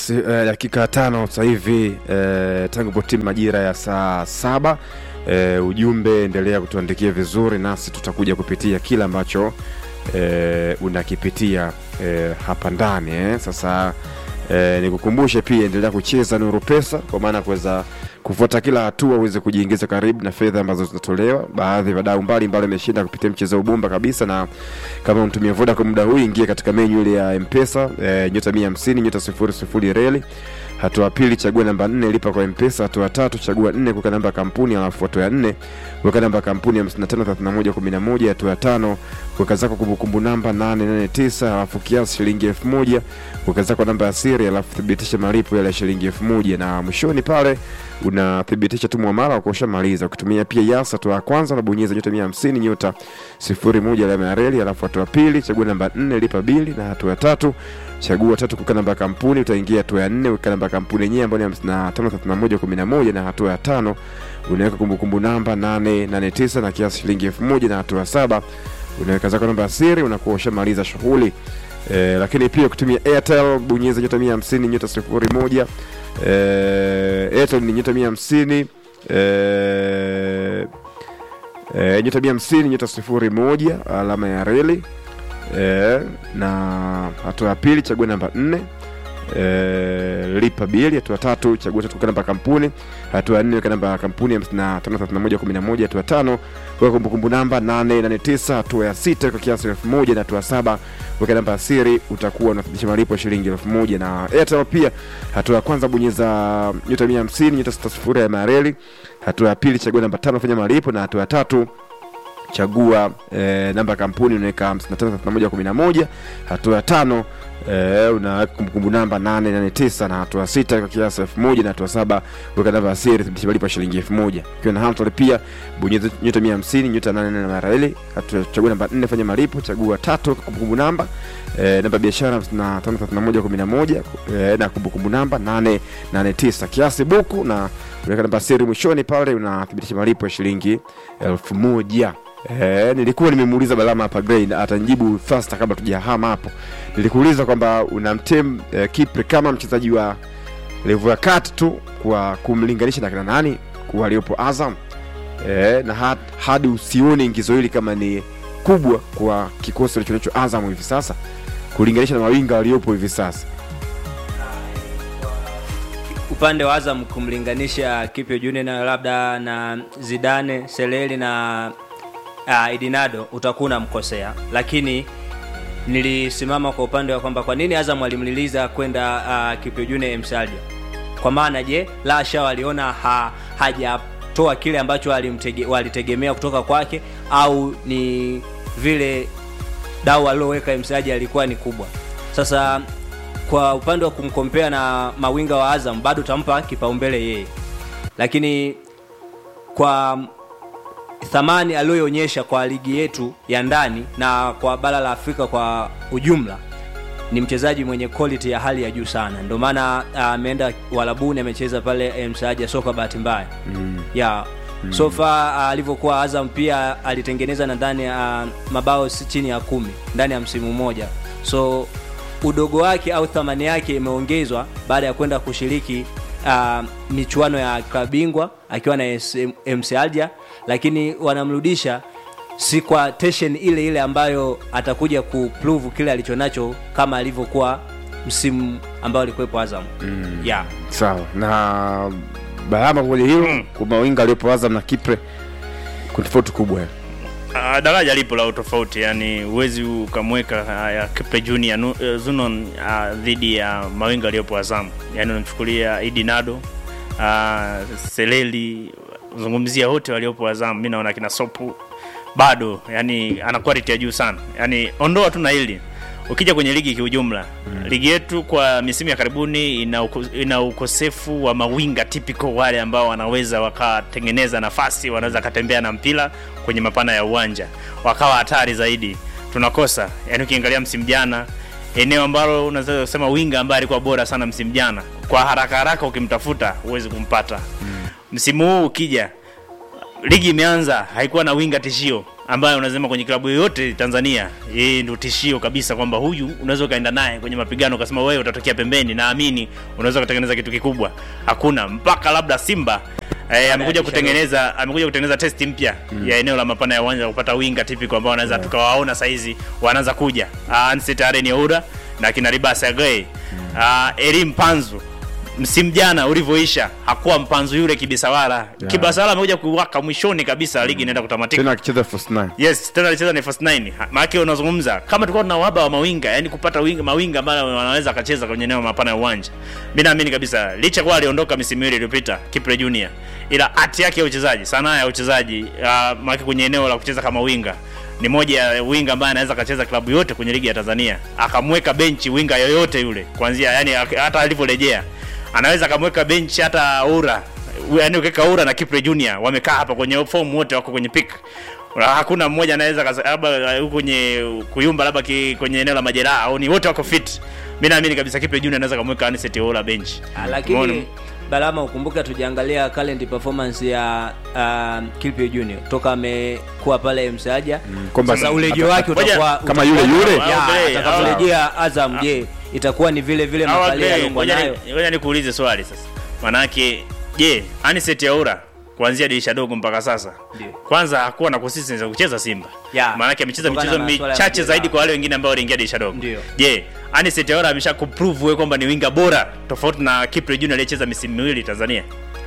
Yes, eh, dakika tano sasa hivi eh, tangu potimu majira ya saa saba. Eh, ujumbe endelea kutuandikia vizuri, nasi tutakuja kupitia kile ambacho eh, unakipitia eh, hapa ndani eh. Sasa eh, nikukumbushe pia endelea kucheza Nuru Pesa kwa maana ya kuweza kufuata kila hatua uweze kujiingiza karibu na fedha ambazo zinatolewa. Baadhi ya wadau mbalimbali wameshinda kupitia mchezo wa bomba kabisa, na kama mtumia voda kwa muda huu, ingia katika menyu ile ya Mpesa eh, nyota 150 nyota 00 reli hatua ya pili chagua namba nne lipa kwa mpesa hatua ya tatu chagua nne kuweka namba ya kampuni alafu hatua ya nne kuweka namba ya kampuni ya 553111 hatua ya tano kuweka zako kumbukumbu namba 889 alafu kiasi shilingi 1000 kuweka zako namba ya siri alafu thibitisha malipo yale ya shilingi 1000 na mwishoni pale unathibitisha tu mwamala kwa ushamaliza ukitumia pia yas hatua ya kwanza unabonyeza nyota 150 nyota 01 alama ya reli alafu hatua ya pili chagua namba 4 lipa bili na hatua ya tatu chagua tatu kuweka namba ya kampuni utaingia hatua ya nne weka namba ya kampuni yenyewe ambayo ni 553111 na hatua ya tano unaweka kumbukumbu namba 889 na kiasi shilingi 1000 na hatua ya saba unaweka zako namba ya siri unakuwa ushamaliza shughuli e, lakini pia kutumia airtel bonyeza nyota 150 nyota 01 e, airtel ni nyota 150 e, e, nyota 150 nyota 01 alama ya reli e, na hatua ya pili chagua namba 4 e, lipa bili hatua tatu chagua tatu kuweka namba ya kampuni hatua ya nne weka namba ya kampuni 553111 hatua ya tano weka kumbukumbu namba 889 hatua ya sita weka kiasi elfu moja na hatua ya saba weka namba ya siri utakuwa unathibitisha malipo ya shilingi elfu moja na airtel pia hatua ya kwanza bonyeza nyota 150 nyota 60 ya mareli hatua ya pili chagua namba tano fanya malipo na hatua ya tatu chagua eh, namba ya kampuni unaweka 553111 hatua ya tano eh, unaweka kumbukumbu namba 889 na hatua ya sita kwa kiasi 1000 na hatua ya saba weka namba ya siri thibitisha malipo ya shilingi 1000 ukiwa na Hamtel pia bonyeza nyota 150 nyota 8 na mareli hatua chagua namba 4 fanya malipo chagua tatu weka kumbukumbu namba eh, namba ya biashara 553111 eh, na kumbukumbu namba 889 kiasi buku na unaweka namba ya siri mwishoni pale unathibitisha malipo ya shilingi 1000 Eh, nilikuwa nimemuuliza Balama hapa Grey atanijibu faster kabla tujahama hapo. Nilikuuliza kwamba unamtem eh, Kipre kama mchezaji wa level ya kati tu kwa kumlinganisha na kina nani kwa waliopo Azam eh, na had, hadi usione ingizo hili kama ni kubwa kwa kikosi alichonacho Azam hivi sasa kulinganisha na mawinga waliopo hivi sasa. upande wa Azam kumlinganisha Kipyo Junior na labda na Zidane, Seleli na uh, Idinado utakuwa unamkosea, lakini nilisimama kwa upande wa kwamba kwa nini Azam alimliliza kwenda uh, Kipyo Junior Msalja, kwa maana je, Lasha waliona ha, hajatoa kile ambacho walimtege, walitegemea kutoka kwake au ni vile dau aliloweka Msalja alikuwa ni kubwa. Sasa kwa upande wa kumkompea na mawinga wa Azam bado utampa kipaumbele yeye, lakini kwa thamani aliyoonyesha kwa ligi yetu ya ndani na kwa bara la Afrika kwa ujumla ni mchezaji mwenye quality ya hali ya juu sana. Ndio maana ameenda uh, Walabuni amecheza pale Msaja soka bahati mbaya mm. yeah. mm. so far uh, alivyokuwa Azam pia alitengeneza nadhani uh, mabao si chini ya kumi ndani ya msimu mmoja so udogo wake au thamani yake imeongezwa baada ya kwenda kushiriki uh, michuano ya klabu bingwa akiwa na MC Alger, lakini wanamrudisha si kwa tension ile ile ambayo atakuja kuprove kile alichonacho kama alivyokuwa msimu ambao alikuwepo Azam. Mm. Yeah. Sawa. Na Bahama kwenye hilo mm. kwa mawinga aliyopo Azam na Kipre kuna tofauti kubwa. Uh, daraja lipo la utofauti, yani huwezi ukamweka uh, ya Kipe Junior nu, uh, Zunon uh, dhidi ya mawinga aliyopo Azam, yani unamchukulia Idi Nado uh, Seleli, zungumzia wote waliopo Azam, mimi naona kina Sopu bado, yani ana quality ya juu sana, yani ondoa tu na hili ukija kwenye ligi kiujumla mm. ligi yetu kwa misimu ya karibuni ina, uko, ina ukosefu wa mawinga typical wale ambao wanaweza wakatengeneza nafasi wanaweza katembea na mpira kwenye mapana ya uwanja wakawa hatari zaidi tunakosa yani ukiangalia msimu jana eneo ambalo unaweza kusema winga ambaye alikuwa bora sana msimu jana kwa haraka haraka ukimtafuta huwezi kumpata mm. msimu huu ukija ligi imeanza haikuwa na winga tishio ambayo unasema kwenye klabu yoyote Tanzania yeye ndio tishio kabisa kwamba huyu unaweza ukaenda naye kwenye mapigano ukasema wewe utatokea pembeni naamini unaweza kutengeneza kitu kikubwa hakuna mpaka labda Simba Eh, amekuja ya kutengeneza amekuja kutengeneza test mpya mm. ya eneo la mapana ya uwanja kupata winga typical ambao wanaweza yeah. tukawaona saizi wanaanza kuja uh, Anset Aren Oura na kina Ribasa Gay mm. uh, Elim Panzu msimu jana ulivyoisha hakuwa mpanzu yule kibisawala yeah. kibisawala amekuja kuwaka mwishoni kabisa ligi inaenda kutamatika tena akicheza first nine yes tena alicheza ni first nine Ha- maanake unazungumza kama tulikuwa tuna uhaba wa mawinga yani kupata winga, mawinga ambayo wanaweza akacheza kwenye eneo mapana ya uwanja mi naamini kabisa licha kuwa aliondoka misimu miwili iliyopita Kipre Junior ila hati yake ya uchezaji sanaa ya uchezaji uh, maanake kwenye eneo la kucheza kama winga ni moja ya winga ambaye anaweza akacheza klabu yote kwenye ligi ya Tanzania akamweka benchi winga yoyote yule kuanzia yani ak- hata alivyorejea anaweza akamweka benchi hata Ura yani ukiweka Ura na Kipre Junior wamekaa hapa kwenye form wote wako kwenye pick hakuna mmoja anaweza kasa- labda huko kwenye kuyumba labda ki- kwenye eneo la majeraha au ni wote wako fit mi naamini kabisa Kipre Junior anaweza kumweka Anicet Ola bench Ah, Umeona? lakini Balama, ukumbuke tujaangalia current performance ya uh, Kilpio Junior toka amekuwa pale Msaja kwamba sasa urejeo wake Ngoja, utakuwa kama yule utakuwa- yule? Ya, Aogele, atakaporejea Azam, je itakuwa ni vile vile Hawa makalia Gray, aliyokuwa ngoja nayo? ni- ngoja nikuulize swali sasa manake je Anicet Oura kuanzia dirisha dogo mpaka sasa Ndio. kwanza hakuwa na consistency ya kucheza Simba Ya. maanake amecheza Kutokana michezo na masuala ya michache majeraha. zaidi kwa wale wengine ambao waliingia dirisha dogo Ndio. je Anicet Oura amesha kuprove wewe kwamba ni winga bora tofauti na Kipre Junior aliyecheza misimu miwili Tanzania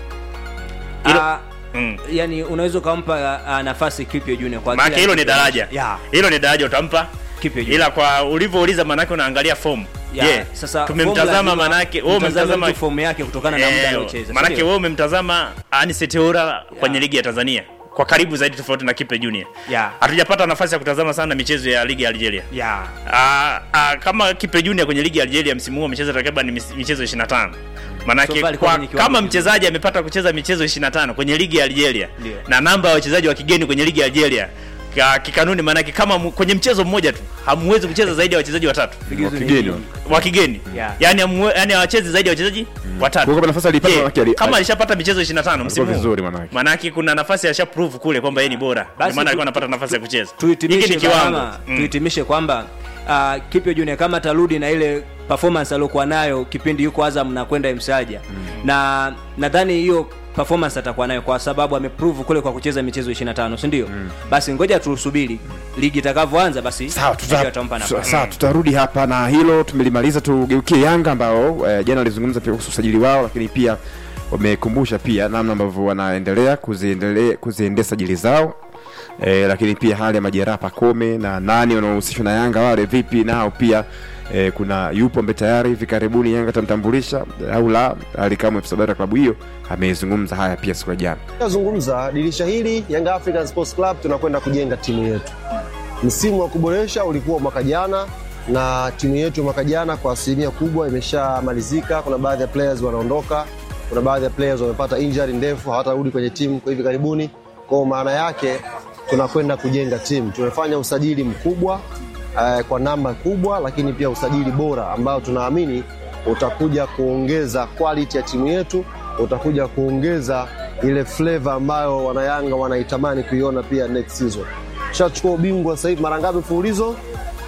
Hilo- Ah, mm. yani unaweza ukampa uh, nafasi Kilpio Junior kwa maanake kile hilo ni alichokionyesha. daraja Ya. hilo ni daraja utampa Kilpio Junior. ila kwa ulivyouliza maanake unaangalia form Ya, je sasa tumemtazama form lazima maanake wewe mtazame umemtazama mtu form yake kutokana na muda Eh, aliocheza. Maanake si ndio? wewe umemtazama Anicet Oura kwenye ligi ya Tanzania kwa karibu zaidi tofauti na Kipe Junior. Ya. Hatujapata nafasi ya kutazama sana michezo ya ligi ya Algeria. Ya. Ah, ah, kama Kipe Junior kwenye ligi ya Algeria msimu huu amecheza takriban mis- michezo 25. Manake So far alikuwa kwa, kwenye kiwango kama kizuri. mchezaji amepata kucheza michezo 25 kwenye ligi ya Algeria Ndio. na namba ya wachezaji wa kigeni kwenye ligi ya Algeria ka- kikanuni, maanake kama mu- kwenye mchezo mmoja tu hamwezi kucheza zaidi ya wachezaji watatu Vigezo ni Wakigeni vingi. wa kigeni Yeah. yani hamwe- yani hawachezi zaidi ya wachezaji watatu Kwa kama nafasi alipata Je, manake ali- kama alishapata michezo 25 msimu huu, vizuri manake. manake kuna nafasi alisha prove kule kwamba yeye ni bora ndio Basi maana tu- alikuwa anapata nafasi ya kucheza hiki tuhitimishe ni kiwango Balama, Mm. tuhitimishe kwamba uh, Kipyo Junior kama atarudi na ile performance aliyokuwa nayo kipindi yuko Azam na kwenda Msaja na nadhani hiyo performance atakuwa nayo kwa sababu ameprove kule kwa kucheza michezo 25 si ndio basi ngoja tusubiri ligi itakavyoanza basi sawa ndio tuta, atampa tuta, nafasi sawa tutarudi hapa na hilo tumelimaliza tugeukie yanga ambao eh, jana walizungumza pia kuhusu usajili wao lakini pia wamekumbusha pia namna ambavyo wanaendelea kuziendelea kuziendea sajili zao eh, lakini pia hali ya majeraha pakome na nani wanaohusishwa na yanga wale vipi nao pia eh, kuna yupo ambaye tayari hivi karibuni yanga atamtambulisha au la alikamwe afisa habari ya klabu hiyo amezungumza haya pia siku ya jana zungumza dirisha hili Young African Sports Club tunakwenda kujenga timu yetu. Msimu wa kuboresha ulikuwa mwaka jana na timu yetu mwaka jana kwa asilimia kubwa imeshamalizika. Kuna baadhi ya players wanaondoka, kuna baadhi ya players wamepata injury ndefu, hawatarudi kwenye timu kwa hivi karibuni. Kwa maana yake tunakwenda kujenga timu. Tumefanya usajili mkubwa eh, kwa namba kubwa, lakini pia usajili bora ambao tunaamini utakuja kuongeza quality ya timu yetu, utakuja kuongeza ile flavor ambayo wanayanga wanaitamani kuiona pia next season. Tushachukua ubingwa sasa hivi mara ngapi mfululizo?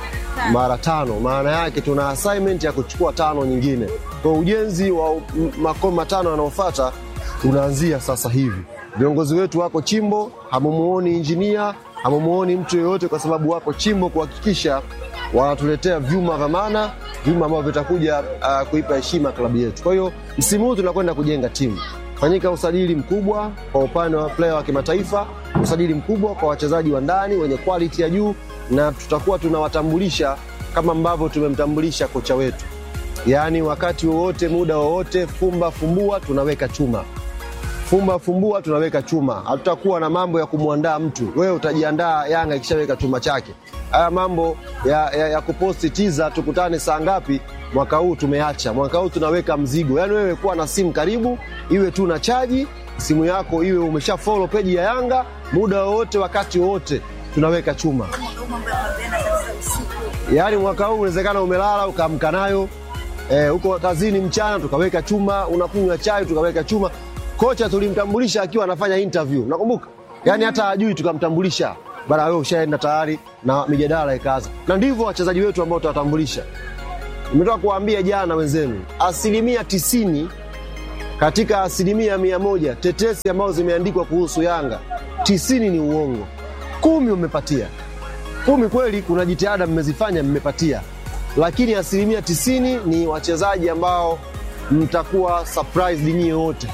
Mara tano. Maana yake tuna assignment ya kuchukua tano nyingine. Kwa ujenzi wa m- makao matano yanayofuata unaanzia sasa hivi. Viongozi wetu wako chimbo, hamumuoni injinia, hamumuoni mtu yoyote, kwa sababu wako chimbo kuhakikisha wanatuletea vyuma vya maana, vyuma ambavyo vitakuja uh, kuipa heshima klabu yetu. Kwa hiyo msimu huu tunakwenda kujenga timu fanyika usajili mkubwa kwa upande wa player wa kimataifa, usajili mkubwa kwa wachezaji wa ndani wenye quality ya juu, na tutakuwa tunawatambulisha kama ambavyo tumemtambulisha kocha wetu, yaani wakati wowote, muda wowote, fumba fumbua, tunaweka chuma fumba fumbua tunaweka chuma. Hatutakuwa na mambo ya kumwandaa mtu. Wewe utajiandaa Yanga ikishaweka chuma chake. Haya mambo ya, ya, ya kuposti tiza tukutane saa ngapi, mwaka huu tumeacha. Mwaka huu tunaweka mzigo, yaani wewe kuwa na simu karibu, iwe tu na chaji simu yako, iwe umesha follow peji ya Yanga, muda wowote, wakati wowote tunaweka chuma. Yaani mwaka huu unawezekana umelala ukaamka nayo eh, uko kazini mchana tukaweka chuma, unakunywa chai tukaweka chuma. Kocha tulimtambulisha akiwa anafanya interview, nakumbuka yaani hata hajui tukamtambulisha bara wewe ushaenda tayari na mijadala ikaanza na ndivyo wachezaji wetu ambao tutawatambulisha nimetoka kuwaambia jana wenzenu asilimia tisini katika asilimia mia moja tetesi ambazo zimeandikwa kuhusu yanga tisini ni uongo kumi umepatia kumi kweli kuna jitihada mmezifanya mmepatia lakini asilimia tisini ni wachezaji ambao mtakuwa surprised nyie wote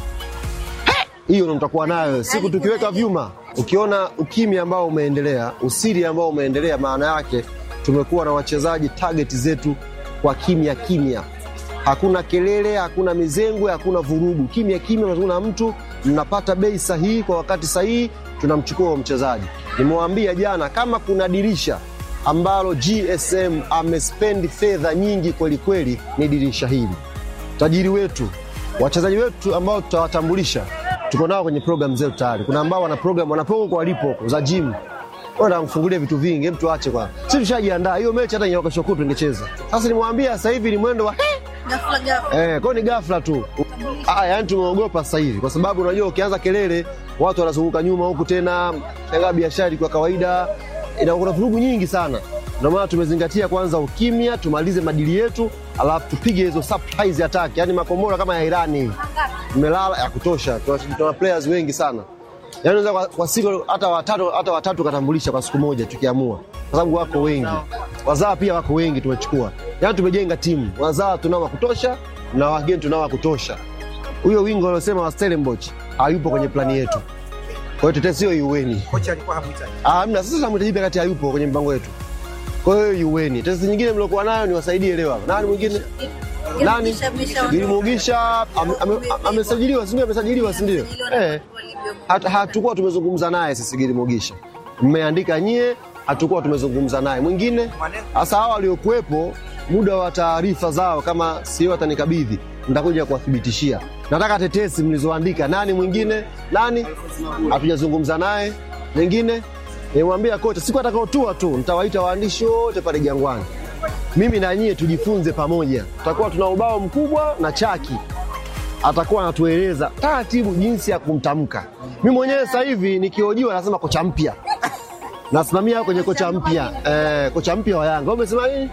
hiyo ndo mtakuwa nayo siku tukiweka vyuma ukiona ukimya ambao umeendelea usiri ambao umeendelea maana yake tumekuwa na wachezaji target zetu kwa kimya kimya hakuna kelele hakuna mizengwe hakuna vurugu kimya kimya unazungumza na mtu mnapata bei sahihi kwa wakati sahihi tunamchukua huyo mchezaji nimewaambia jana kama kuna dirisha ambalo gsm amespendi fedha nyingi kweli kweli ni dirisha hili tajiri wetu wachezaji wetu ambao tutawatambulisha tuko nao kwenye program zetu tayari kuna ambao wana program wana program kwa walipo huko za gym Ona mfungulie vitu vingi, hem tuache kwa. Sisi tushajiandaa. Hiyo mechi hata nyoka kesho kutwa tungecheza. Sasa nimwambia sasa hivi ni mwendo wa Ghafla ghafla. eh, kwa ni ghafla tu. Ah, yani tumeogopa sasa hivi kwa sababu unajua ukianza kelele watu wanazunguka nyuma huku tena, shangaa biashara kwa kawaida inakuwa vurugu nyingi sana. Ndio maana tumezingatia kwanza ukimya, tumalize madili yetu, alafu tupige hizo surprise attack, yani makombora kama ya Irani hivi. Tumelala ya kutosha, tuna tuna players wengi sana. Yaani unaweza kwa, kwa siku hata watatu hata watatu katambulisha kwa siku moja tukiamua, kwa sababu wako wengi. Wazaa pia wako wengi tumechukua. Yaani tumejenga timu, wazaa tunao wa kutosha na wageni tunao wa kutosha. Huyo wingo aliosema wa Stellenbosch hayupo kwenye plani yetu. Kwa hiyo tetesi hiyo iueni. kocha alikuwa hamhitaji. Ah, hamna sasa tunamhitaji pia kati hayupo kwenye mpango wetu. Kwa hiyo iueni. Tetesi nyingine mliokuwa nayo niwasaidie leo hapa. Nani mwingine? Nani? Gilimugisha ame- ame- amesajiliwa, si ndio? Amesajiliwa, si ndio? Eh. Hat- hatukuwa tumezungumza naye sisi Gilimugisha. Mmeandika nyie, hatukuwa tumezungumza naye. Mwingine hasa hawa waliokuwepo, muda wa taarifa zao, kama sio atanikabidhi, nitakuja kuwathibitishia. Nataka tetesi mlizoandika. Nani mwingine? Nani? Hatujazungumza naye. Mwingine nimwambia kocha, siku atakaotua tu nitawaita waandishi wote pale Jangwani mimi na nyie tujifunze pamoja. Tutakuwa tuna ubao mkubwa na chaki, atakuwa anatueleza taratibu jinsi ya kumtamka. Mimi mwenyewe sasa hivi nikihojiwa nasema kocha mpya, nasimamia kwenye kocha mpya eh, kocha mpya wa Yanga. Wewe umesema nini?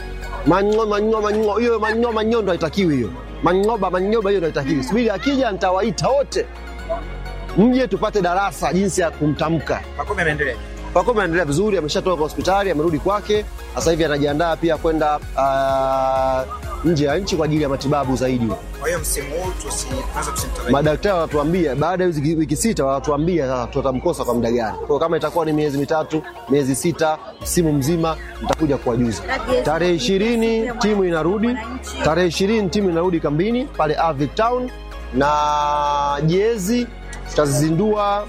Manyo manyo manyo, hiyo manyo manyo ndo haitakiwi hiyo. Manyoba manyoba hiyo ndo haitakiwi. Subiri akija nitawaita wote mje tupate darasa jinsi ya kumtamka. Pakome ameendelea. Pakome anaendelea vizuri, ameshatoka hospitali, amerudi kwake. Sasa hivi anajiandaa pia kwenda uh, nje ya nchi kwa ajili ya matibabu zaidi. Kwa hiyo msimu huu tusi tunaweza tusimtarajie. Madaktari wanatuambia baada ya hizi wiki sita, wanatuambia sasa tutamkosa kwa muda gani. Kwa hiyo kama itakuwa ni miezi mitatu, miezi sita, msimu mzima, nitakuja kuwajuza. Tarehe ishirini timu inarudi, tarehe ishirini timu inarudi kambini pale Avic Town, na jezi tutazizindua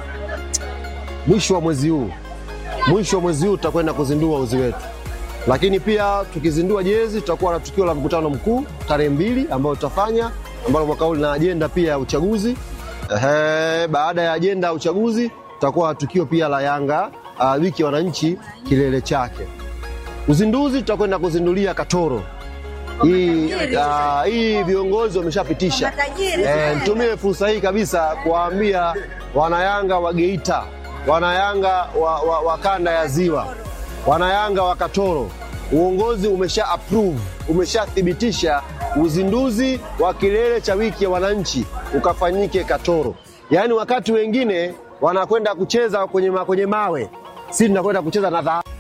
mwisho wa mwezi huu. Mwisho wa mwezi huu tutakwenda kuzindua uzi wetu, lakini pia tukizindua jezi tutakuwa na tukio la mkutano mkuu tarehe mbili ambao tutafanya ambalo mwaka huu lina ajenda pia ya uchaguzi. Ehe, baada ya ajenda ya uchaguzi tutakuwa na tukio pia la Yanga uh, wiki ya wananchi kilele chake. Uzinduzi tutakwenda kuzindulia Katoro. Hii uh, hii viongozi wameshapitisha. Matajiri. Eh, nitumie fursa hii kabisa kuwaambia wanayanga wa Geita, wanayanga wa, wa, wa kanda ya Ziwa, wanayanga wa Katoro, uongozi umesha approve, umeshathibitisha uzinduzi wa kilele cha wiki ya wananchi ukafanyike Katoro. Yaani wakati wengine wanakwenda kucheza kwenye, ma, kwenye mawe, sisi tunakwenda kucheza na dhahabu.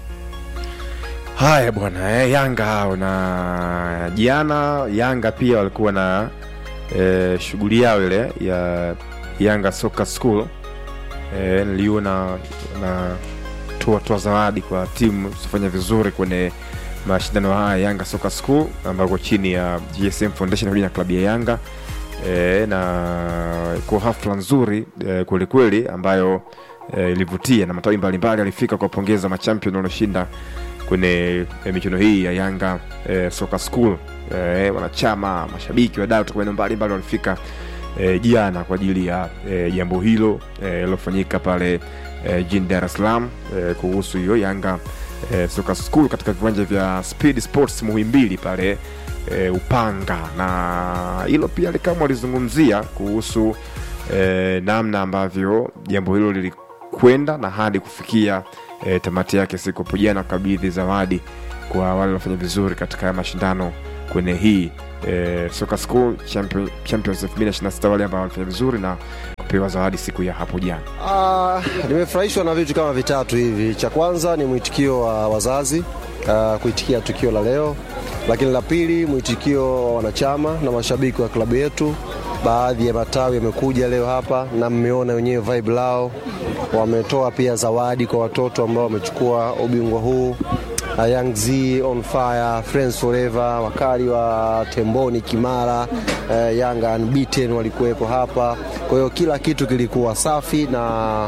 Haya bwana eh, Yanga hao na jana Yanga pia walikuwa na eh, shughuli yao ile ya Yanga Soccer School eh, niliona na toa toa zawadi kwa timu zifanya vizuri kwenye mashindano haya Yanga Soccer School ambako chini ya GSM Foundation pamoja na klabu ya Yanga e, na kwa hafla nzuri e, kwelikweli ambayo e, ilivutia na matawi mbalimbali alifika kuwapongeza machampion walioshinda kwenye e, michuano hii ya Yanga e, Soccer School e, wanachama, mashabiki, wadau kutoka maeneo mbalimbali walifika e, jana kwa ajili ya e, jambo hilo e, lilofanyika pale e, jijini Dar es Salaam e, kuhusu hiyo Yanga e, Soccer School katika viwanja vya Speed Sports Muhimbili pale e, Upanga, na hilo pia kama walizungumzia kuhusu e, namna ambavyo jambo hilo lilikwenda na hadi kufikia e, tamati yake siku hapo jana kukabidhi zawadi kwa wale waliofanya vizuri katika haya mashindano kwenye hii e, Soka School Champion, Champions 2026 wale ambao walifanya vizuri na kupewa zawadi siku ya hapo jana. Ah, nimefurahishwa na vitu kama vitatu hivi. Cha kwanza ni mwitikio wa wazazi ah, kuitikia tukio la leo, lakini la pili mwitikio wa wanachama na mashabiki wa klabu yetu. Baadhi ya matawi yamekuja leo hapa na mmeona wenyewe vibe lao, wametoa pia zawadi kwa watoto ambao wamechukua ubingwa huu. Uh, Young Z on fire, Friends Forever, wakali wa Temboni Kimara, uh, Young Unbeaten walikuwepo hapa. Kwa hiyo kila kitu kilikuwa safi na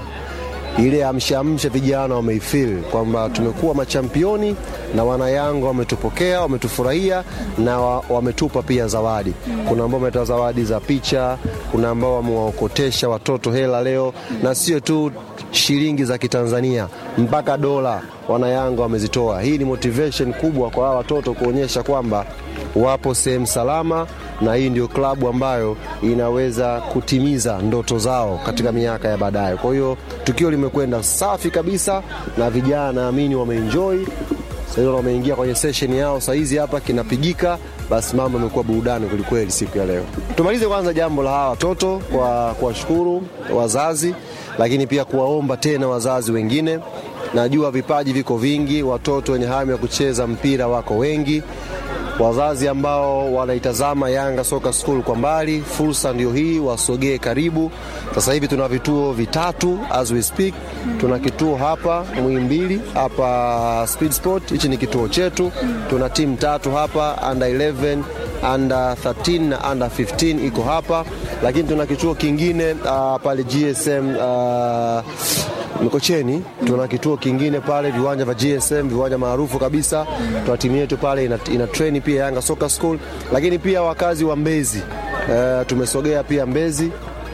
ile amshamsha vijana wameifeel kwamba tumekuwa machampioni na wanayanga wametupokea, wametufurahia na wa- wametupa pia zawadi. Kuna ambao wametoa zawadi za picha, kuna ambao wamewaokotesha watoto hela leo, na sio tu shilingi za Kitanzania mpaka dola wanayanga wamezitoa. Hii ni motivation kubwa kwa hawa watoto kuonyesha kwamba wapo sehemu salama na hii ndio klabu ambayo inaweza kutimiza ndoto zao katika miaka ya baadaye. Kwa hiyo tukio limekwenda safi kabisa na vijana naamini wameenjoy. Sasa hivi wameingia kwenye session yao saizi hapa kinapigika, basi mambo yamekuwa burudani kwelikweli siku ya leo. Tumalize kwanza jambo la hawa watoto kwa kuwashukuru wazazi, lakini pia kuwaomba tena wazazi wengine. Najua vipaji viko vingi, watoto wenye hamu ya kucheza mpira wako wengi wazazi ambao wanaitazama Yanga Soka School kwa mbali, fursa ndio hii, wasogee karibu. Sasa hivi tuna vituo vitatu as we speak. Tuna kituo hapa Muhimbili, hapa Speed Sport, hichi ni kituo chetu. Tuna timu tatu hapa under 11 under 13 na under 15 iko hapa, lakini tuna kituo kingine uh, pale GSM uh, Mikocheni tuna kituo kingine pale, viwanja vya GSM, viwanja maarufu kabisa. Tuna timu yetu pale ina, ina train pia Yanga Soccer School, lakini pia wakazi wa Mbezi e, tumesogea pia Mbezi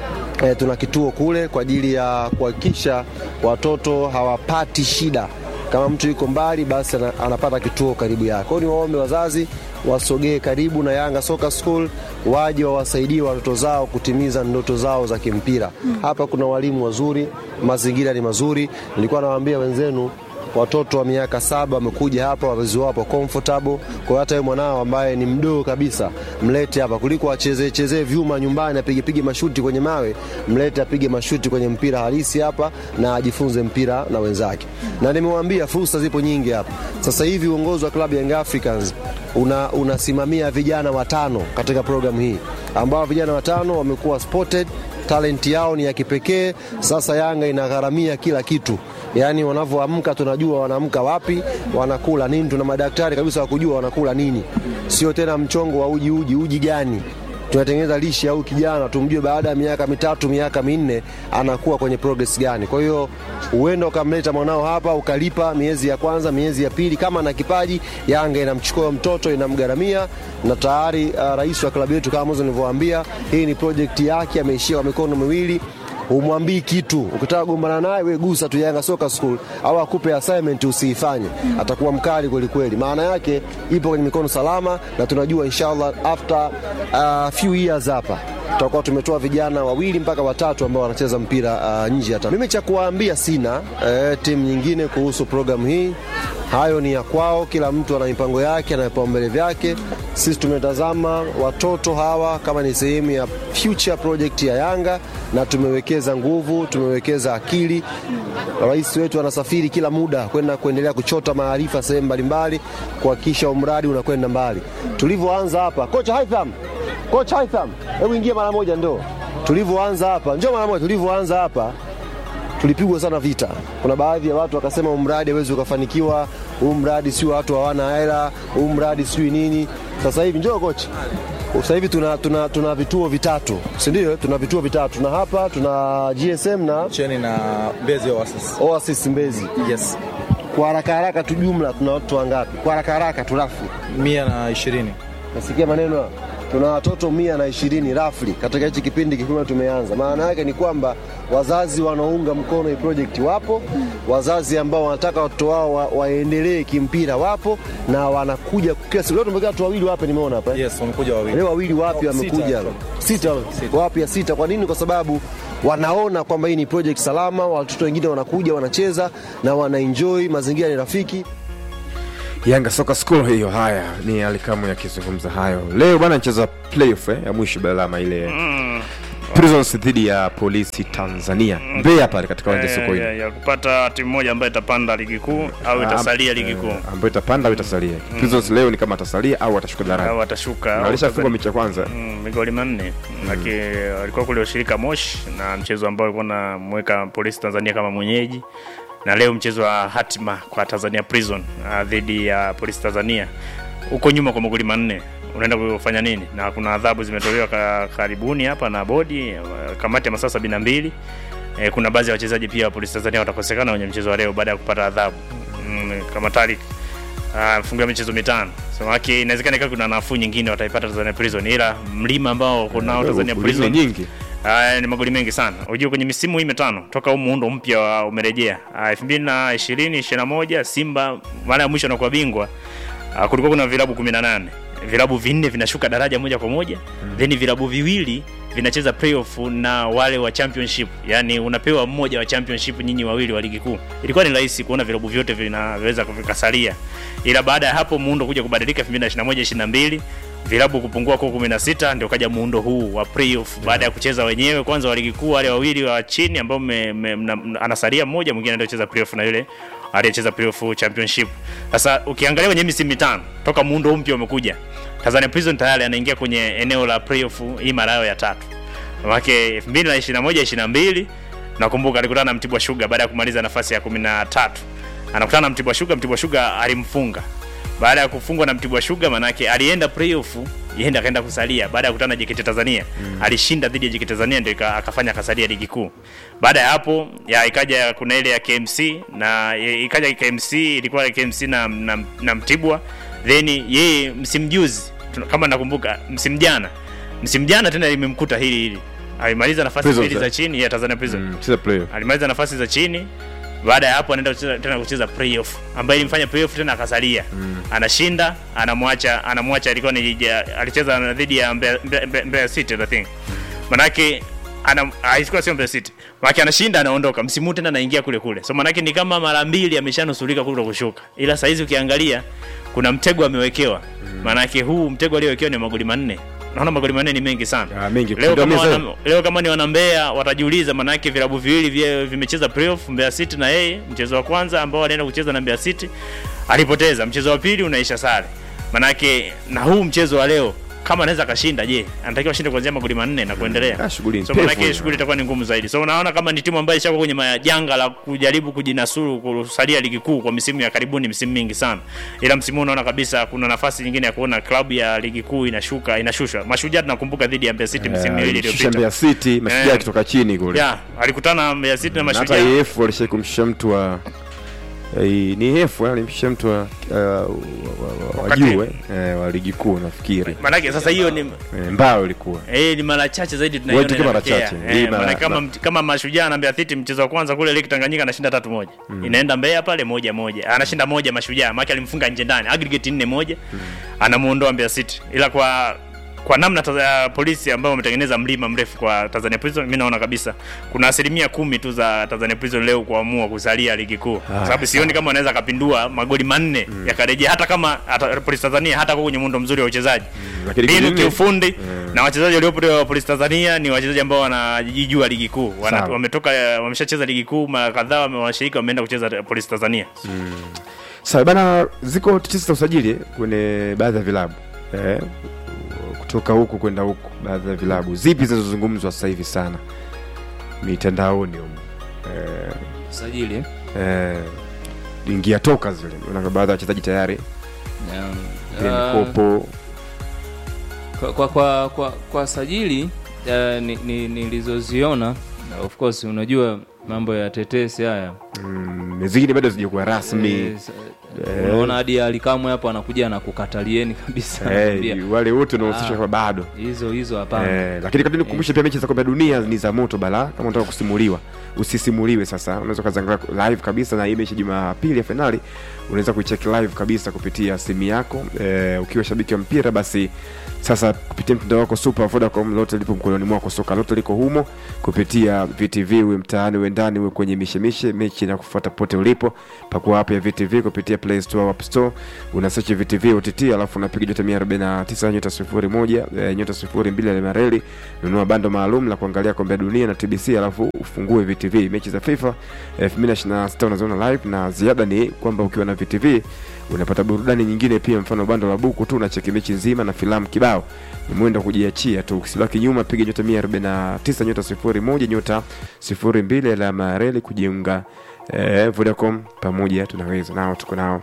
e, tuna kituo kule kwa ajili ya kuhakikisha watoto hawapati shida. Kama mtu yuko mbali, basi ana, anapata kituo karibu yake. Kwa hiyo niwaombe wazazi wasogee karibu na Yanga Soccer School, waje wawasaidie watoto zao kutimiza ndoto zao za kimpira. Hapa kuna walimu wazuri, mazingira ni mazuri. Nilikuwa nawaambia wenzenu watoto wa miaka saba wamekuja hapa, wazazi wao wapo comfortable. Kwa hiyo hata wewe mwanao ambaye ni mdogo kabisa, mlete hapa kuliko achezee chezee vyuma nyumbani, apige pige mashuti kwenye mawe, mlete apige mashuti kwenye mpira halisi hapa na ajifunze mpira na wenzake. Na nimewaambia fursa zipo nyingi hapa. Sasa hivi uongozi wa klabu ya Young Africans una, unasimamia vijana watano katika programu hii ambao vijana watano wamekuwa spotted talenti yao ni ya kipekee. Sasa Yanga inagharamia kila kitu, yaani wanavyoamka tunajua wanaamka wapi, wanakula nini. Tuna madaktari kabisa wa kujua wanakula nini, sio tena mchongo wa uji uji uji gani tunatengeneza lishe au kijana tumjue baada ya miaka mitatu miaka minne anakuwa kwenye progress gani. Kwa hiyo uenda ukamleta mwanao hapa ukalipa miezi ya kwanza, miezi ya pili, kama na kipaji, Yanga inamchukua mtoto inamgharamia, na tayari uh, rais wa klabu yetu kama mwanzo nilivyowaambia, hii ni project yake, ameishia kwa mikono miwili humwambii kitu. Ukitaka kugombana naye we gusa tu Yanga Soccer School au akupe assignment usiifanye, atakuwa mkali kweli kweli. Maana yake ipo kwenye mikono salama, na tunajua inshallah after uh, few years hapa tutakuwa tumetoa vijana wawili mpaka watatu ambao wanacheza mpira uh, nje hata. Mimi cha kuwaambia sina eh, timu nyingine kuhusu programu hii hayo ni ya kwao, kila mtu ana mipango yake na vipaumbele vyake. Sisi tumetazama watoto hawa kama ni sehemu ya future project ya Yanga na tumewekeza nguvu, tumewekeza akili. Rais wetu anasafiri kila muda kwenda kuendelea kuchota maarifa sehemu mbalimbali kuhakikisha umradi unakwenda mbali. Tulivyoanza hapa, kocha Haitham, kocha Haitham, hebu ingia mara moja, ndo tulivyoanza hapa, njoo mara moja, tulivyoanza hapa tulipigwa sana vita. Kuna baadhi ya watu wakasema huu mradi hawezi ukafanikiwa, huu mradi sio watu hawana hela, huu mradi sijui nini. Sasa hivi njoo kocha, sasa hivi tuna, tuna, tuna vituo vitatu, si ndio? Tuna vituo vitatu, tuna hapa tuna GSM na Cheni na Mbezi Oasis. Oasis Mbezi. Yes. Kwa haraka haraka tu, jumla tuna watu wangapi? Kwa haraka haraka turafu, Mia na ishirini. nasikia maneno hayo. tuna watoto mia na ishirini rafli katika hichi kipindi kikubwa tumeanza. Maana yake ni kwamba wazazi wanaunga mkono hii project wapo, wazazi ambao wanataka watoto wao wa, waendelee kimpira wapo, na wanakuja kila siku. Leo tumepokea watu wawili wapi, nimeona hapa eh? Yes, wamekuja wawili. leo wawili wapi Sita, wamekuja actually. sita, wapi ya sita. Kwa nini? Kwa sababu wanaona kwamba hii ni project salama, watoto wengine wanakuja wanacheza na wanaenjoy, mazingira ni rafiki. Yanga Soka School hiyo. Haya ni Alikamu yakizungumza hayo leo bwana, anacheza playoff eh, ya mwisho balama ile Prisons dhidi ya Polisi Tanzania Mbeya pale katika uwanja Eh, Sokoine ya, ya kupata timu moja ambayo itapanda ligi kuu au itasalia ligi kuu Eh, ambayo itapanda au itasalia. Prisons leo ni kama atasalia au atashuka daraja. au atashuka Na au Alishafungwa atazali- mechi ya kwanza. Mm, migoli manne laki walikuwa kule ushirika Moshi na mchezo ambao alikuwa namweka Polisi Tanzania kama mwenyeji, na leo mchezo wa hatima kwa Tanzania Prison ah, dhidi ya Polisi Tanzania. Huko nyuma kwa magoli manne unaenda kufanya nini? Na kuna adhabu zimetolewa ka, karibuni hapa na bodi eh, kamati ya masaa sabini na mbili. E, kuna baadhi ya wachezaji pia wa Polisi Tanzania watakosekana kwenye mchezo wa leo baada ya kupata adhabu mm, kama Tariq Ah, mfungo wa michezo mitano. So wake inawezekana kama kuna nafuu nyingine wataipata Tanzania Prison, ila mlima ambao kunao Tanzania Ulimi Prison nyingi. Ah, ni magoli mengi sana. Unajua kwenye misimu hii mitano toka huu muundo mpya wa- umerejea Ah, 2020 21 Simba mara ya mwisho anakuwa bingwa ah, kulikuwa kuna vilabu 18 vilabu vinne vinashuka daraja moja kwa moja then vilabu viwili vinacheza playoff na wale wa championship, yani unapewa mmoja wa championship, nyinyi wawili wa ligi kuu. Ilikuwa ni rahisi kuona vilabu vyote vinaweza vikasalia, ila baada ya hapo muundo kuja kubadilika 2021 22 vilabu kupungua kwa 16 ndio kaja muundo huu wa playoff baada ya kucheza wenyewe kwanza wa ligi kuu wale wawili wa chini ambao me- me- mna- mna- anasalia mmoja mwingine ndio cheza playoff na yule aliyecheza playoff championship. Sasa ukiangalia kwenye misimu mitano toka muundo huu mpya umekuja, Tanzania Prison tayari anaingia kwenye eneo la playoff hii mara yao ya tatu. Mwake 2021 22 nakumbuka alikutana na Mtibwa Sugar baada ya kumaliza nafasi ya 13. Anakutana na Mtibwa Sugar, Mtibwa Sugar alimfunga baada ya kufungwa na Mtibwa Sugar, manake alienda playoff, yenda akaenda kusalia baada ya kukutana na JKT Tanzania mm. alishinda dhidi ya JKT Tanzania ndio ika- akafanya akasalia ligi kuu. Baada ya hapo ya ikaja kuna ile ya KMC na ya- ikaja KMC ilikuwa KMC na, na, na Mtibwa then yeye msimu juzi tuna- kama nakumbuka msimu jana msimu jana tena limemkuta hili hili alimaliza nafasi Prisons, mbili za eh? chini ya Tanzania Prison Mm, cheza playoff. alimaliza nafasi za chini baada ya hapo anaenda kucheza, tena kucheza playoff ambaye ilimfanya playoff tena akasalia mm. anashinda anamwacha anamwacha alikuwa ni ja- alicheza dhidi ya Mbeya, Mbeya, Mbeya, Mbeya City I think manake ana haikuwa sio Mbeya City manake anashinda anaondoka msimu huu tena anaingia kule kule so manake ni kama mara mbili ameshanusurika kule kushuka ila saa hizi ukiangalia kuna mtego amewekewa manake huu mtego aliowekewa ni magoli manne naona magoli manne ni mengi sana Ah, mengi. leo kama, Ndio wana, leo kama ni wanambea watajiuliza, maanake vilabu viwili vye- vimecheza playoff, Mbeya City na yeye. Mchezo wa kwanza ambao alienda kucheza na Mbeya City alipoteza, mchezo wa pili unaisha sare. Maanake na huu mchezo wa leo kama anaweza akashinda, je, anatakiwa ashinde kuanzia magoli manne na kuendelea. Ah, shughuli so pevu maanake hiyo. shughuli itakuwa ni ngumu zaidi. So unaona kama ni timu ambayo ishakuwa kwenye majanga la kujaribu kujinasuru kusalia ligi kuu kwa misimu ya karibuni, misimu mingi sana, ila msimu huu unaona kabisa kuna nafasi nyingine ya kuona klabu ya ligi kuu inashuka inashushwa. Mashujaa tunakumbuka dhidi ya Mbeya City misimu miwili Shusha iliyopita Mbeya City mashujaa Eh. akitoka chini kule. ya alikutana na Mbeya City na Na hata Mashujaa EF walishai kumshusha mtu wa eh, ni EF eh, alimshusha mtu wa uh, wa- wa- wa Wakati- juu eh, eh, wa ligi kuu nafikiri. Manake sasa hiyo ni Eh, mbao ilikuwa. eh, ni mara chache zaidi Wewe tunaiona tukiwa mara inatokea. chache. Hii Eh, mara- maana kama mara- kama Mashujaa na Mbeya City mchezo wa kwanza kule Lake Tanganyika anashinda tatu moja. Inaenda Mbeya pale moja moja. Anashinda moja Mashujaa, maana alimfunga nje ndani. Aggregate 4 moja. Anamuondoa Mbeya City. Ila kwa kwa namna taza, polisi ambao wametengeneza mlima mrefu kwa Tanzania Prison, mimi naona kabisa kuna asilimia kumi tu za Tanzania Prison leo kuamua kusalia ligi kuu, kwa sababu sioni kama wanaweza kapindua magoli manne yakarejea, hata kama hata polisi Tanzania hata kwa kwenye muundo mzuri wa uchezaji Lakini mbinu kingine- kiufundi na wachezaji waliopo wa polisi Tanzania ni wachezaji ambao wanajijua ligi kuu, Wana- Sawa. wametoka wameshacheza ligi kuu mara kadhaa, wame- washiriki wameenda kucheza polisi Tanzania. Sawa bana, ziko tetesi za usajili kwenye baadhi ya vilabu eh, kutoka huku kwenda huku, baadhi ya vilabu zipi zinazozungumzwa sasa hivi sana mitandaoni humu eh, sajili eh, ingia toka zile, unaona baadhi ya wachezaji tayari ile Ah, mikopo kwa, kwa, kwa, kwa, kwa sajili uh, ni- ni- nilizoziona na of course unajua mambo ya tetesi haya mm, zingine bado zijakuwa rasmi Eh, sa- Eh. unaona hadi alikamwe hapo anakuja anakukatalieni kabisa Eh, anakuambia, wale wote unahusisha Ah. kwa bado hizo hizo hapana Eh, lakini kabla nikukumbushe pia mechi za kombe la dunia ni za moto bala kama unataka kusimuliwa usisimuliwe sasa unaweza ukaziangalia live kabisa na hii mechi jumapili ya fainali unaweza kuicheck live kabisa kupitia simu yako eh, ukiwa shabiki wa mpira basi sasa kupitia mtandao wako super vodacom lote lipo mkononi mwako soka lote liko humo kupitia vtv uwe mtaani uwe ndani uwe kwenye mishemishe mechi na kufuata pote ulipo pakua app ya vtv kupitia play store au app store una search vtv ott alafu unapiga nyota 149 nyota 01 eh, nyota 02 alama reli nunua bando maalum la kuangalia kombe la dunia na tbc alafu ufungue vtv mechi za fifa 2026 unaziona live na ziada ni kwamba ukiwa na vtv unapata burudani nyingine pia mfano bando la buku tu unacheki mechi nzima na filamu kibao ni mwendo wa kujiachia tu ukisibaki nyuma piga nyota 149 nyota 01 nyota 02 alama ya reli kujiunga eh, vodacom pamoja tunaweza nao tuko nao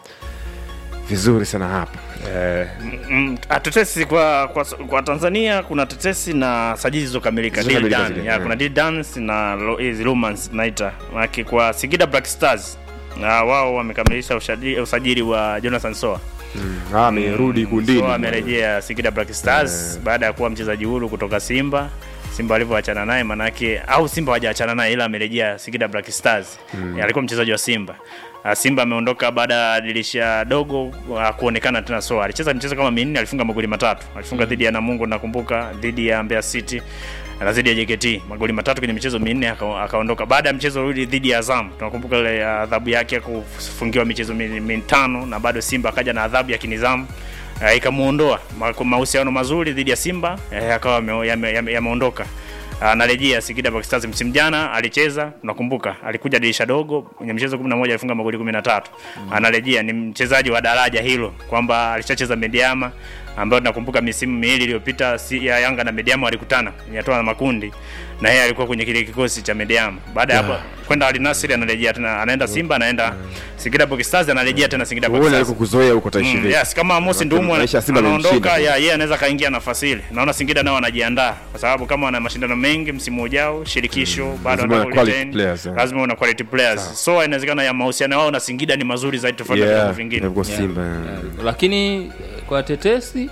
vizuri sana hapa eh, Mm, ah, tetesi kwa, kwa kwa Tanzania kuna tetesi na sajili zilizokamilika deal Zilizokamilika done. zile, ya, yeah. kuna deal dance na lo- hizi romance naita Maana kwa Singida Black Stars na wao wamekamilisha usajili, usajili wa Jonathan Soa ah, amerudi kundini Soa amerejea Singida Black Stars baada ya kuwa mchezaji huru kutoka Simba Simba alivyoachana naye manake au Simba hawajaachana naye ila amerejea Singida Black Stars mm. alikuwa mchezaji wa Simba Ah, Simba ameondoka baada ya dirisha dogo ah, kuonekana tena Soa alicheza michezo kama minne alifunga magoli matatu alifunga dhidi ya Namungo nakumbuka dhidi ya Mbeya City na dhidi ya JKT magoli matatu kwenye michezo minne aka- akaondoka baada ya mchezo ule dhidi ya Azam tunakumbuka ile adhabu yake ya kufungiwa michezo mi- mitano na bado Simba akaja na adhabu ya kinizamu uh, ikamuondoa Ma- mahusiano mazuri dhidi ya Simba eh, akawa yame- yame- yame- yameondoka anarejea Singida Black Stars msimu jana alicheza nakumbuka alikuja dirisha dogo kwenye mchezo 11 alifunga magoli 13 anarejea ni mchezaji wa daraja hilo kwamba alishacheza Mediama ambayo nakumbuka misimu miwili iliyopita si, ya Yanga na Mediama walikutana kwenye hatua na makundi na yeye alikuwa kwenye kile kikosi cha Mediama baada ya hapo kwenda Al Nassr anarejea tena anaenda Simba anaenda Singida Black Stars anarejea tena Singida Black uone Stars alikokuzoea huko taishi Mm, vipi yes, kama Amos Maana Ndumu maisha ya Simba anaondoka, yamemshinda. ya yeye anaweza kaingia nafasi ile. Naona Singida nao wanajiandaa kwa sababu kama wana mashindano mengi msimu ujao, shirikisho bado lazima wana wana quality retain, players, yeah. lazima una quality players. So inawezekana ya mahusiano wao na Singida ni mazuri zaidi tofauti na Yeah, vilabu vingine. ilikuwa Simba Yeah. lakini eh, kwa tetesi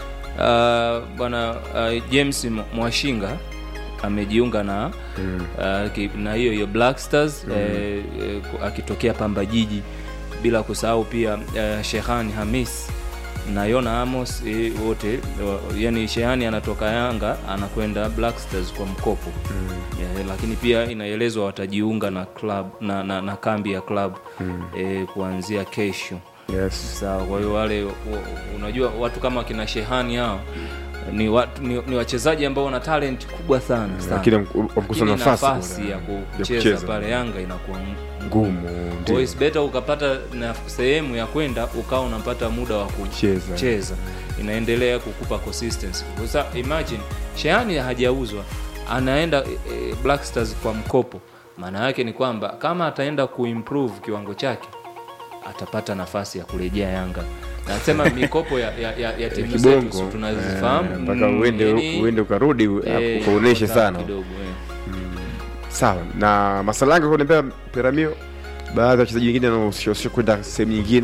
uh, bwana uh, james M- mwashinga amejiunga na uh, ki- na hiyo hiyo black stars eh, eh, ku- akitokea pamba jiji bila kusahau pia uh, shehani hamis na yona amos eh, wote wa- yani shehani anatoka yanga anakwenda black stars kwa mkopo yeah, lakini pia inaelezwa watajiunga na club na, na, na kambi ya club eh, kuanzia kesho yes sawa kwa hiyo wale u- unajua watu kama kina shehani hao ni, watu, ni, ni wachezaji ambao wana talent kubwa sana sana. lakini wamkosa Lakini nafasi nafasi bwana, ya kucheza kucheza. pale yanga inakuwa ngumu kwa hiyo ndio it's better ukapata na sehemu ya kwenda ukawa unapata muda wa Cheza. kucheza inaendelea kukupa consistency Kwa sa imagine shehani hajauzwa anaenda e, e, black stars kwa mkopo maana yake ni kwamba kama ataenda kuimprove kiwango chake atapata nafasi ya kurejea yanga nasema mikopo ya, ya, ya, ya timu zetu kibongo si tunazifahamu eh, mpaka Mm, uende yani, uende ukarudi eh, ukaoneshe iko sana kidogo eh. sawa na masalanga kuniambia piramio baadhi ya wachezaji wengine wanaohusishwa kwenda sehemu nyingine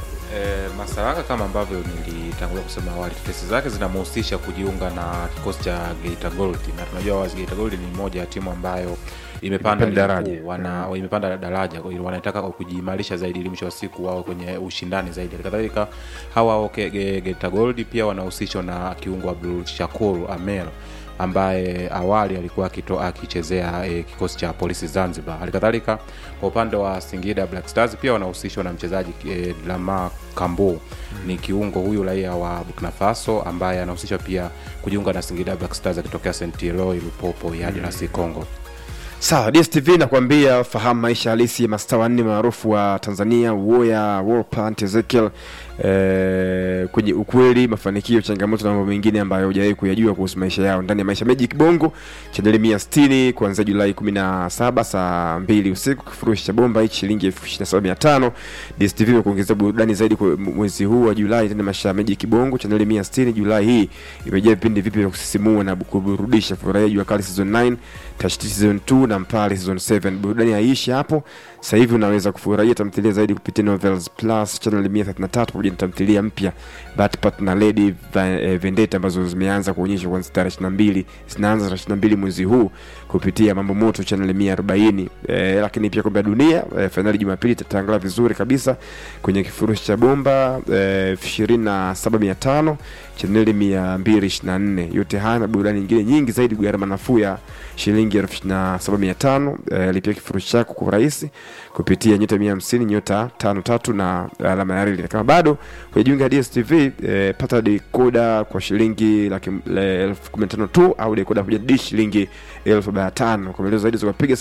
E, Masalanga kama ambavyo nilitangulia kusema awali, tetesi zake zinamhusisha kujiunga na kikosi cha Geita Gold, na tunajua wazi Geita Gold ni moja ya timu ambayo imepanda Imepanda ligi daraja. kuu, wana imepanda daraja, kwa hiyo wanataka kujiimarisha zaidi ili mwisho wa siku wao kwenye ushindani zaidi. Kadhalika hawa wao Ge- Ge- Geita Gold pia wanahusishwa na kiungo Abdul Shakur Amel ambaye awali alikuwa akito- akichezea e, kikosi cha polisi Zanzibar. Halikadhalika kwa upande wa Singida Black Stars pia wanahusishwa na mchezaji e, Lama Kambo ni kiungo huyu raia wa Burkina Faso ambaye anahusishwa pia kujiunga na Singida Black Stars akitokea St. Eloi Lupopo ya DRC Congo. sawa dstv nakwambia fahamu maisha halisi ya mastaa wanne maarufu wa tanzania woya wolpant ezekiel eh, kwenye ukweli mafanikio changamoto na mambo mengine ambayo hujawahi kuyajua kuhusu maisha yao ndani ya maisha magic bongo chaneli mia sitini kuanzia julai 17 saa 2 usiku kifurushi cha bomba hichi shilingi elfu ishirini na saba mia tano dstv imekuongezea burudani zaidi kwa mwezi huu wa julai tena maisha ya magic bongo chaneli mia sitini julai hii imejaa vipindi vipya vya kusisimua na kuburudisha furahia jua kali season 9 tashtiti season 2 na mpale season 7 burudani haiishi hapo sasa hivi unaweza kufurahia tamthilia zaidi kupitia novels plus channel 133 pamoja na tamthilia mpya batpat na lady Va- eh, vendetta ambazo zimeanza kuonyeshwa kuanzia tarehe 22 zinaanza tarehe 22 mwezi huu kupitia mambo moto channel 140 eh, lakini pia kombe la dunia eh, fainali jumapili itatangaza vizuri kabisa kwenye kifurushi cha bomba eh, 27500 chaneli 224 yote haya na burudani nyingine nyingi zaidi gharama nafuu ya shilingi 27500 eh, lipia kifurushi chako kwa urahisi kupitia nyota 150 nyota 53 na alama ya reli kama bado hujajiunga na DStv eh, pata dekoda kwa shilingi laki le- elfu kumi na tano tu au dekoda pamoja na dish shilingi elfu arobaini na tano kwa maelezo zaidi za kupiga